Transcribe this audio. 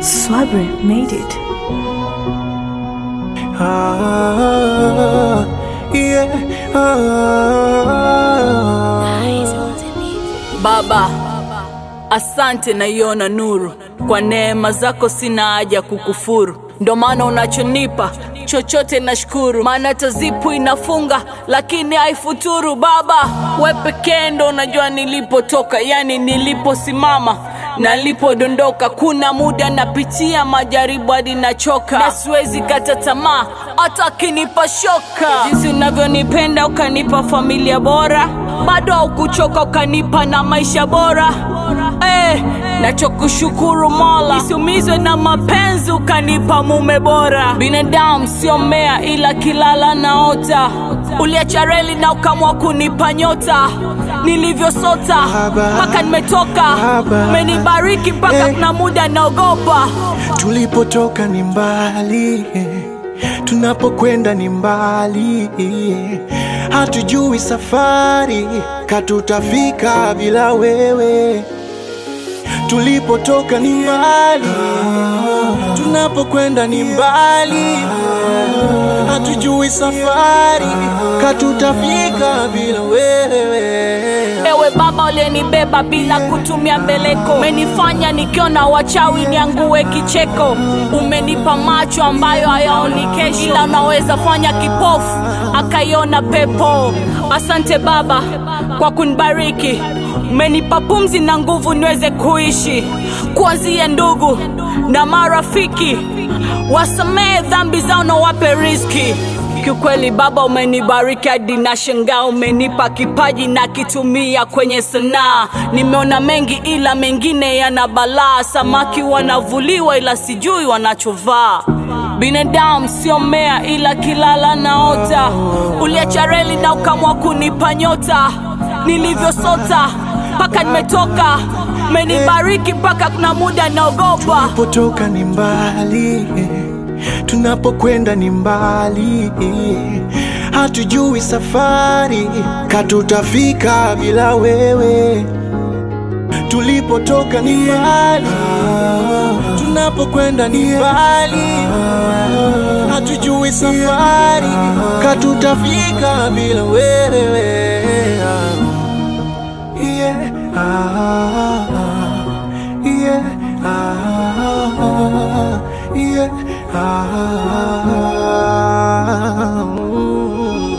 Swabri made it. Ah, yeah, ah. Baba, asante naiona nuru, kwa neema zako sina haja kukufuru, ndo maana unachonipa chochote nashukuru, maana tazipu inafunga lakini haifuturu. Baba, we pekee ndo unajua nilipotoka, yani niliposimama nalipodondoka. Kuna muda napitia majaribu hadi nachoka, na siwezi kata tamaa hata akinipa shoka. Jinsi unavyonipenda ukanipa familia bora, bado haukuchoka ukanipa na maisha bora eh, nachokushukuru Mola, nisiumizwe na mapenzi ukanipa mume bora. Binadamu sio mmea, ila kilala naota, uliacha reli na ukamwa kunipa nyota nilivyosota Baba, mpaka nimetoka, Baba, umenibariki mpaka eh. kuna muda naogopa. Tulipotoka ni mbali, tunapokwenda ni mbali, hatujui safari katutafika bila wewe. Tulipotoka ni mbali, tunapokwenda ni mbali, hatujui safari katutafika bila wewe. Ewe Baba uliyenibeba bila kutumia mbeleko, umenifanya nikiona wachawi niangue kicheko. Umenipa macho ambayo hayaoni kesho, ila unaweza fanya kipofu akaiona pepo. Asante Baba kwa kunibariki, umenipa pumzi na nguvu niweze kuishi. Kuanzia ndugu na marafiki, wasamehe dhambi zao na wape riziki. Kiukweli Baba umenibariki hadi na shangaa, umenipa kipaji na kitumia kwenye sanaa. Nimeona mengi ila mengine yana balaa, samaki wanavuliwa ila sijui wanachovaa. Binadamu sio mmea ila kilala naota, uliacha reli na ukamwa kunipa nyota nilivyosota mpaka nimetoka, umenibariki mpaka kuna muda naogopa. Tunapotoka ni mbali, tunapokwenda ni mbali, hatujui safari katutafika bila wewe. Tulipotoka ni mbali, tunapokwenda ni mbali, hatujui safari katutafika bila wewe. Yeah. Ah, yeah. Ah, yeah. Ah, mm.